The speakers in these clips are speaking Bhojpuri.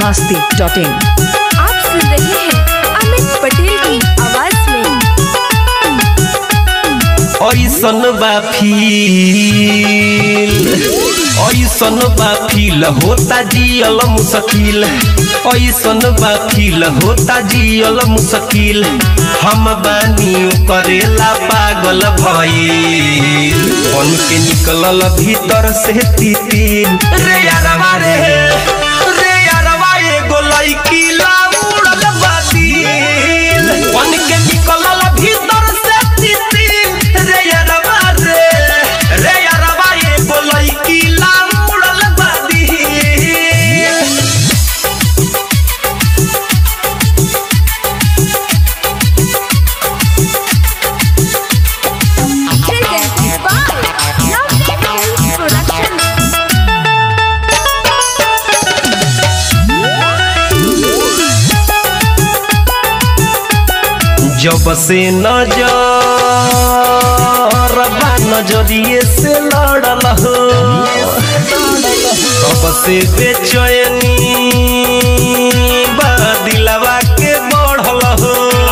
मस्ती डॉट इन आप सुन रहे हैं अमित पटेल की आवाज में ऐसन बा फील ऐसन बा फील होता जियल मुश्किल ऐसन बा फील होता जियल मुश्किल हम बानी करेला पागल भइल बन के निकलल भीतर से तितिल रे यारवा रे रे यारवा एगो लइकी ला उड़ल बातिल बन के निकलल भीतर से तितिल रे यारवा रे रे यारवा एगो लइकी ला उड़ल बातिल Presented by Lovely Films Production. जब से नजर बा नजरिए से लड़ल हो तब से बेचैनी बा दिलवा के बढ़ल हो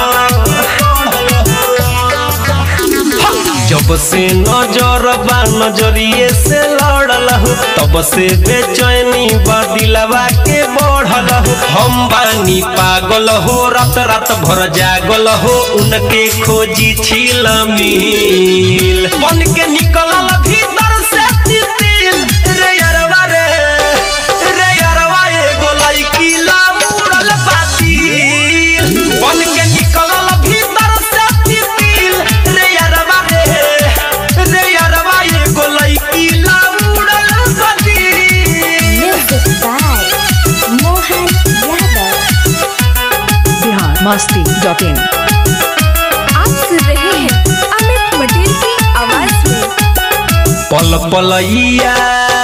जब से नजर बा नजरिए से लड़ल हो तब से बेचैनी बा दिलवा के बढ़ल हो हम बानी पागल हो रात रात भर जागल हो उनके खोजी छिल मिल बन के निकलल भीतर से तितिल रे यारवा रे रे यारवा एगो लइकी ला मुड़ल बातिल बन के निकलल भीतर से तितिल रे यारवा रे रे यारवा एगो लइकी ला मुड़ल बातिल Music by Mohan Yadav. Bihar Masti dot in आप सुन रहे हैं अमित पटेल की आवाज में पल पलैया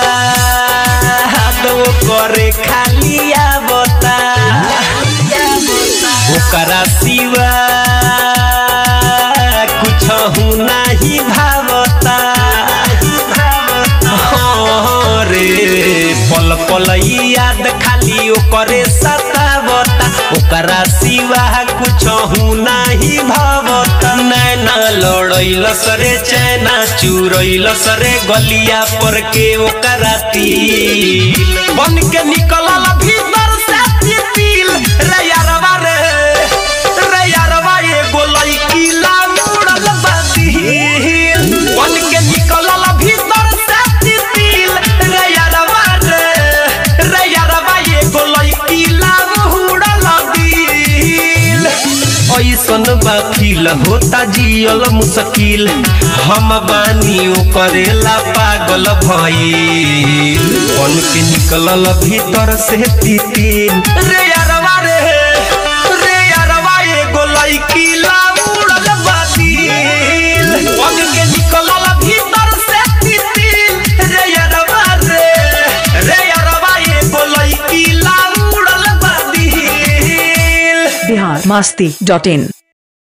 दो करे खालिया बता ओकरा सिवा कुछ नाही भावता हाँ रे पल पल याद खाली ओकरे सतावता ओकरा सिवा कुछ नाही भावता नैना लड़ैल सरे चैना चुरैल सरे गलिया पर के ओकरा तिल बन के निकलल भीतर से तिल रे यारवा रे रे यारवा एगो लइकी ला मुड़ल बातिल बन के निकलल भीतर से तिल रे यारवा रे रे यारवा एगो लइकी ला मुड़ल दिल ऐसन बा फील होता जियल मुश्किल हम बानी करेला पागल भइल बन के निकलल भीतर से तितिल रे यारवा रे रे यारवा एगो लइकी ला उड़ल बातिल बन के निकलल भीतर से तितिल रे यारवा रे रे यारवा एगो लइकी ला उड़ल बातिल बिहार मस्ती डॉट इन